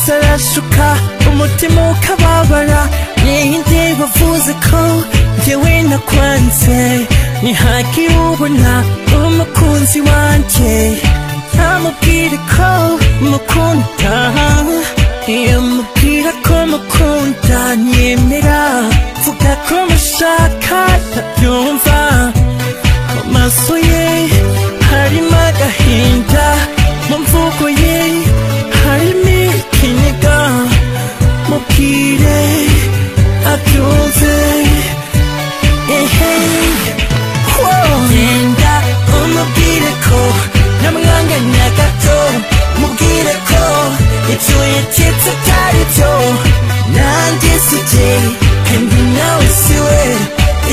isuka umutima ukababara ninde wavuze ko njyewe nakwanze ntihagire ubona umukunzi wanjye ntamubwire ko mukunda iyo mubwira ko mukunda nyemera vuga ko mushaka ndabyumva mu maso ye harimo agahinda mu mvugo ye harimo ikiniga mubwire abyumve ehe genda umubwire ko namwanganya gato mubwire ko ibyo yatetse atari byo nanjye si jye kandi nawe si we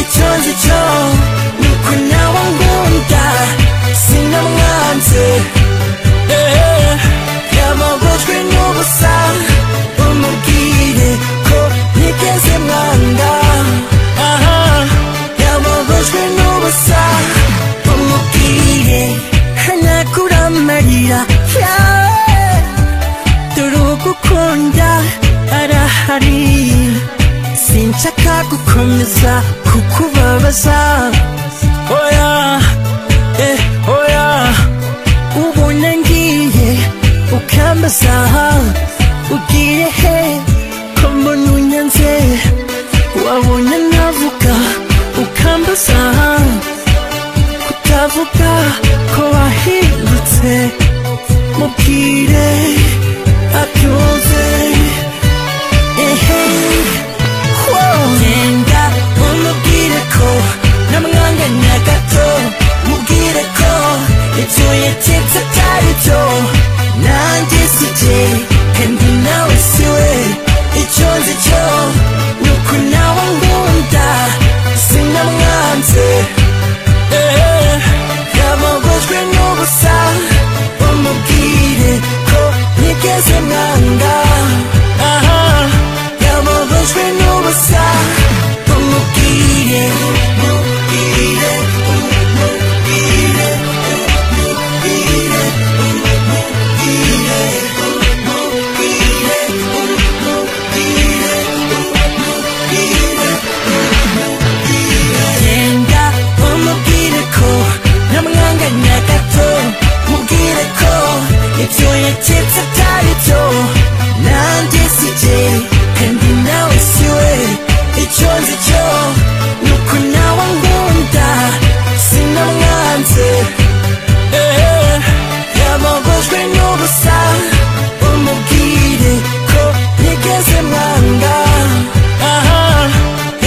icyo nzi cyo ni uko nawe ngunda sinamwanze Eh, yamabujwe n'ubusa umubwire ko ntigeze mwanga aha yamabujwe n'ubusa umubwire hanagura amarira Yeah. dore ugukunda arahari sinshaka gukomeza kukubabaza oya eh oya ubona ngiye ukambaza ugiye he ko mbona unyanze wabona navuga ukambaza kutavuga ko wahindutse mubwire abyumve ehe genda umubwire ko namwanganya gato mubwire ko ibyo yatetse atari byo nanjye si jye kandi nawe si we icyo nzi cyo ni uko nawe ngunda sinamwanze Eh, yamagojwe n'ubusa umubwire ko ntigeze mwanga aha yamagojwe n'ubusa umubwire umubwire umubwire umubwire umubwire umubwire umubwire umubwire genda umubwire ko namwanganya gato mubwire ko ibyo yatetse atari byo nanjye si jye kandi nawe si we icyo nzi cyo ni uko nawe nkunda sinamwanze Eh, yamagojwe n'ubusa umubwire ko ntigeze mwanga aha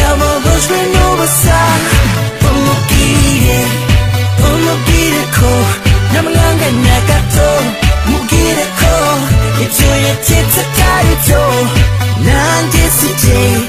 yamagojwe n'ubusa umubwire umubwire ko namwanganya gato mubwire ko ibyo yatetse atari byo nanjye si jye